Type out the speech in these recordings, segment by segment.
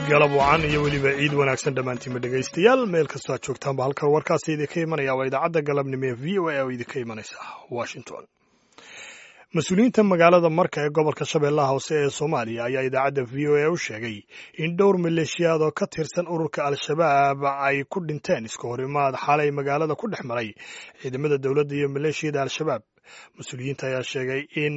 galab wacan iyo weliba ciid wanaagsan dhammaantiinba dhegaystayaal meel kastoo aad joogtaanba halkan warkaasi idinka imanaya waa idaacadda galabnimo ee v o a oo idinka imanaysa washington mas-uuliyiinta magaalada marka ee gobolka shabeellaha hoose ee soomaaliya ayaa idaacadda v o a u sheegay in dhowr maleeshiyaad oo ka tirsan ururka al-shabaab ay ku dhinteen iska horimaad xalay magaalada ku dhex maray ciidamada dowladda iyo maleeshiyada al-shabaab mas-uuliyiinta ayaa sheegay in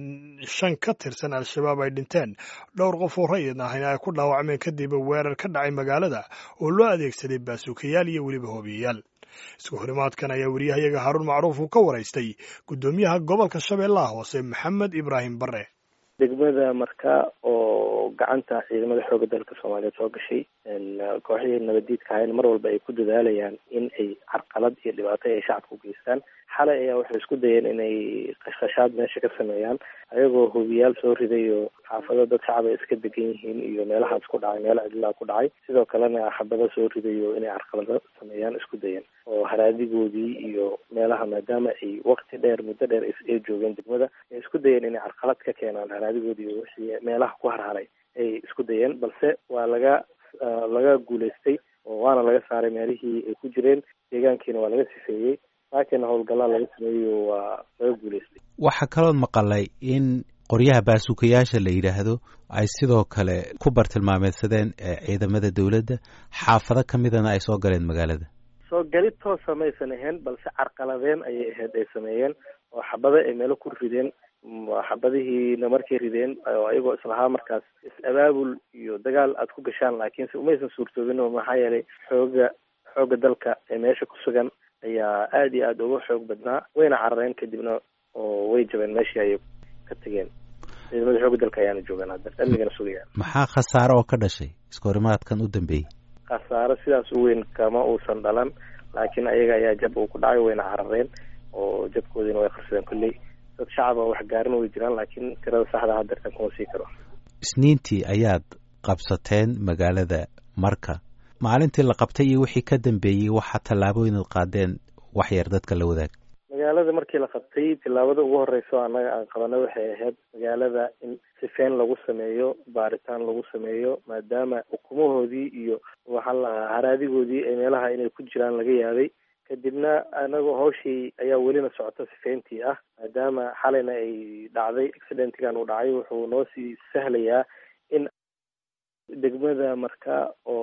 shan ka tirsan al-shabaab ay dhinteen dhowr qof oo rayid ahna ay ku dhaawacmeen kadib weerar ka dhacay magaalada oo loo adeegsaday baasuukayaal iyo weliba hoobiyayaal isku horimaadkan ayaa weriyahayaga haruun macruuf uu ka waraystay guddoomiyaha gobolka shabeellaha hoose maxamed ibraahim bare degmada marka oo gacanta ciidamada xooga dalka soomaaliyeed soo gashay kooxihii nabadiidka ahayn mar walba ay ku dadaalayaan in ay carqalad iyo dhibaato ay shacabka u geystaan xalay ayaa waxay isku dayeen inay qashqashaad meesha ka sameeyaan ayagoo hubiyaal soo riday oo xaafado dad shacab ay iska degan yihiin iyo meelahaas ku dhacay meelo cidlaa ku dhacay sidoo kalena xabado soo riday oo inay carqalado sameeyaan isku dayeen oo haraadigoodii iyo meelaha maadaama ay wakti dheer muddo dheer ay joogeen degmada ay isku dayeen inay carqalad ka keenaan haraadigoodii iyo wixii meelaha ku harharay ay isku dayeen balse waa laga laga guulaystay oo waana laga saaray meelihii ay ku jireen deegaankiina waa laga sifeeyey laakiin howlgallaa laga sameeyo waa laga guulaystay waxaa kaloo maqalay in qoryaha baasuukayaasha la yidhaahdo ay sidoo kale ku bartilmaameedsadeen ciidamada dowladda xaafado ka midana ay soo galeen magaalada soo gali toosa maysan ahayn balse carqaladeen ayay ahayd ay sameeyeen oo xabado ay meelo ku rideen xabadihiina markay rideen oo ayagoo islahaa markaas is-abaabul iyo dagaal aada ku gashaan laakiinse umaysan suurtoobin oo maxaa yeelay xooga xooga dalka ee meesha ku sugan ayaa aada iyo aada uga xoog badnaa wayna carareen kadibna oo way jabeen meeshii ayay ka tegeen ciidamada xooga dalka ayaana joogaan hadda amnigana sugayaan maxaa khasaaro oo ka dhashay iska horimaadkan u dambeeyey khasaaro sidaas u weyn kama uusan dhalan laakiin ayaga ayaa jab uu ku dhacay wayna carareen oo jabkoodiina way qarsadeen kolley dad shacaba wax gaarin way jiraan laakiin tirada saxda hadeertan kuma sii karo isniintii ayaad qabsateen magaalada marka maalintii la qabtay iyo wixii ka dambeeyey waxaa tallaabooyinad qaadeen wax yar dadka la wadaag magaalada markii la qabtay tillaabada ugu horeyso annaga aan qabana waxay ahayd magaalada in sifeyn lagu sameeyo baaritaan lagu sameeyo maadaama ukumahoodii iyo waxaa lahaa haraadigoodii ee meelaha inay ku jiraan laga yaabay kadibna anagoo hawshii ayaa welina socota sifeyntii ah maadaama xalayna ay dhacday accidentigan uu dhacay wuxuu noo sii sahlayaa in degmada marka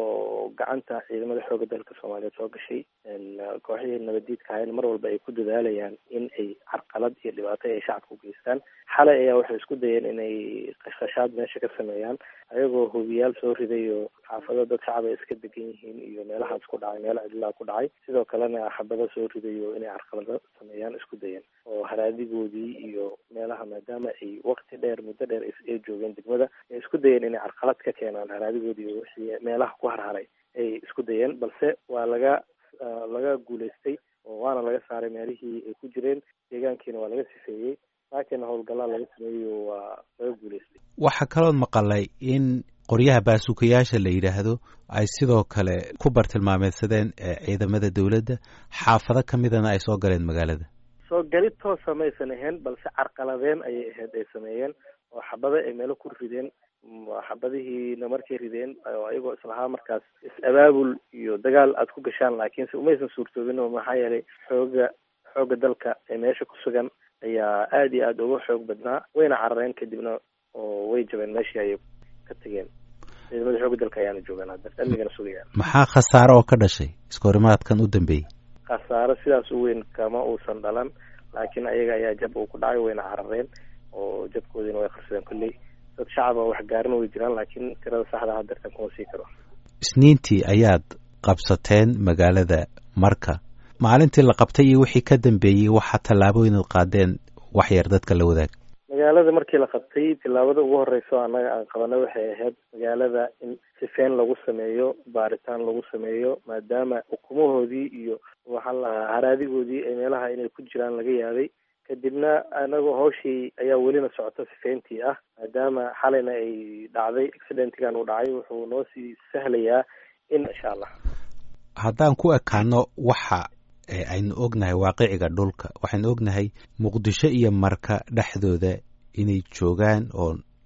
oo gacanta ciidamada xooga dalka soomaaliyeed soo gashay kooxihii nabadiidka ahayn mar walba ay ku dadaalayaan in ay carqalad iyo dhibaato ay shacabka u geystaan xalay ayaa waxay isku dayeen inay qashqashaad meesha ka sameeyaan ayagoo hubiyaal soo riday oo xaafado dad shacab ay iska degan yihiin iyo meelahaas ku dhacay meelo cidlaa ku dhacay sidoo kalena xabado soo riday oo inay carqalado sameeyaan isku dayeen oo haraadigoodii iyo meelaha maadaama ay wakti dheer muddo dheer ay joogeen degmada ay isku dayeen inay carqalad ka keenaan haraadigoodii iyo wixii meelaha ku harharay ay isku dayeen balse waa laga laga guulaystay oo waana laga saaray meelihii ay ku jireen deegaankiina waa laga sifeeyey laakiin howlgallaa laga sameeyo waa laga guulaystay waxaa kaloo maqalay in qoryaha baasuukayaasha la yidhaahdo ay sidoo kale ku bartilmaameedsadeen ciidamada dowladda xaafado ka midana ay soo galeen magaalada soo gali toosa maysan ahayn balse carqaladeen ayay ahayd ay sameeyeen oo xabado ay meelo ku rideen xabadihiina markay rideen oo ayagoo islahaa markaas is-abaabul iyo dagaal aada ku gashaan laakiinse umaysan suurtoobin oo maxaa yeelay xooga xooga dalka ee meesha ku sugan ayaa aada iyo aada uga xoog badnaa wayna carareen kadibna oo way jabeen meeshii ayay ka tegeen ciidamada xooga dalka ayaana joogaan hadda amnigana sugayaan maxaa khasaaro oo ka dhashay iska horimaadkan u dambeeyey khasaaro sidaas u weyn kama uusan dhalan laakiin ayaga ayaa jab uu ku dhacay wayna carareen oo jabkoodiina way qarsadeen kolley dad shacaba wax gaarin way jiraan laakiin tirada saxda hadeertan kuma sii karo isniintii ayaad qabsateen magaalada marka maalintii la qabtay iyo wixii ka dambeeyey waxaa tallaabooyinad qaadeen wax yar dadka la wadaag magaalada markii la qabtay tillaabada ugu horeyso annaga aan qabana waxay ahayd magaalada in sifeyn lagu sameeyo baaritaan lagu sameeyo maadaama ukumahoodii iyo waxaa lahaa haraadigoodii ee meelaha inay ku jiraan laga yaabay kadibna anagoo hawshii ayaa welina socota sifeyntii ah maadaama xalayna ay dhacday accidentigan uu dhacay wuxuu noo sii sahlayaa in insha allah haddaan ku ekaano waxa aynu ognahay waaqiciga dhulka waxaynu ognahay muqdisho iyo marka dhexdooda inay joogaan oo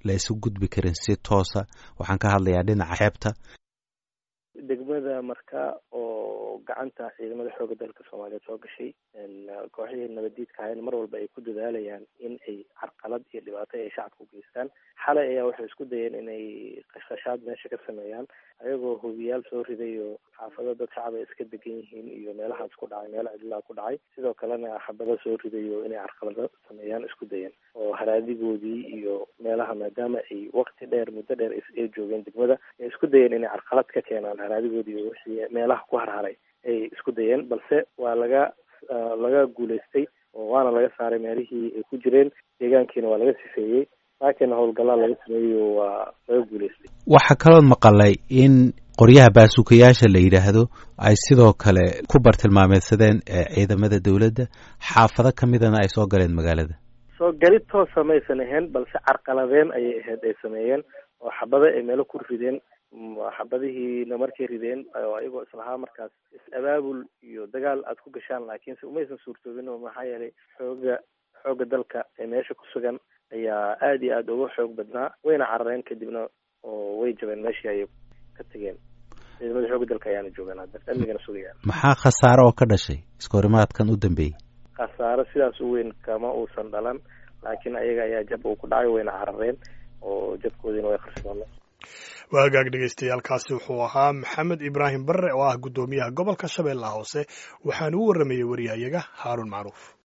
la isu gudbi karin si toosa waxaan ka hadlayaa dhinaca xeebta degmada marka oo gacanta ciidamada xooga dalka soomaaliyeed soo gashay kooxihii nabaddiidka ahayn mar walba ay ku dadaalayaan in ay carqalad iyo dhibaato ay shacabka u geystaan xalay ayaa waxay isku dayeen inay qashqashaad meesha ka sameeyaan ayagoo hubiyaal soo riday oo xaafado dad shacab ay iska degan yihiin iyo meelahaas ku dhacay meelo cidlaa ku dhacay sidoo kalena xabado soo riday oo inay carqalado sameeyaan isku dayeen oo haraadigoodii iyo meelaha maadaama ay waqti dheer muddo dheer ay joogeen degmada ay isku dayeen inay carqalad ka keenaan haraadigoodii iyo wixii meelaha ku harharay ay isku dayeen balse waa laga laga guulaystay oo waana laga saaray meelihii ay ku jireen deegaankiina waa laga sifeeyey laakiin howlgallaa laga sameeyo waa laga guulaystay waxaa kalood maqalay in qoryaha baasuukayaasha la yidhaahdo ay sidoo kale ku bartilmaameedsadeen ciidamada dowladda xaafado ka midana ay soo galeen magaalada soo galid toosa maysan ahayn balse carqaladeen ayay ahayd ay sameeyeen oo xabado ay meelo ku rideen xabadihiina markay rideen oo ayagoo islahaa markaas is-abaabul iyo dagaal aad ku gashaan laakiinse umaysan suurtoobin oo maxaa yeelay xooga xooga dalka ee meesha ku sugan ayaa aada iyo aada uga xoog badnaa wayna carareen kadibna oo way jabeen meeshii ayay ka tegeen ciidamada xooga dalka ayaana joogaan hadda amnigana sugayaan maxaa khasaare oo ka dhashay iskahorimaadkan u dambeeyey khasaaro sidaas u weyn kama uusan dhalan laakiin ayaga ayaa jab uu ku dhacay wayna carareen oo jabkoodiina way qarsooneen waa hagaag dhegeystayaaalkaasi wuxuu ahaa maxamed ibraahim barre oo ah guddoomiyaha gobolka shabeellaha hoose waxaana u warramayey wariyahayaga haaruun macruuf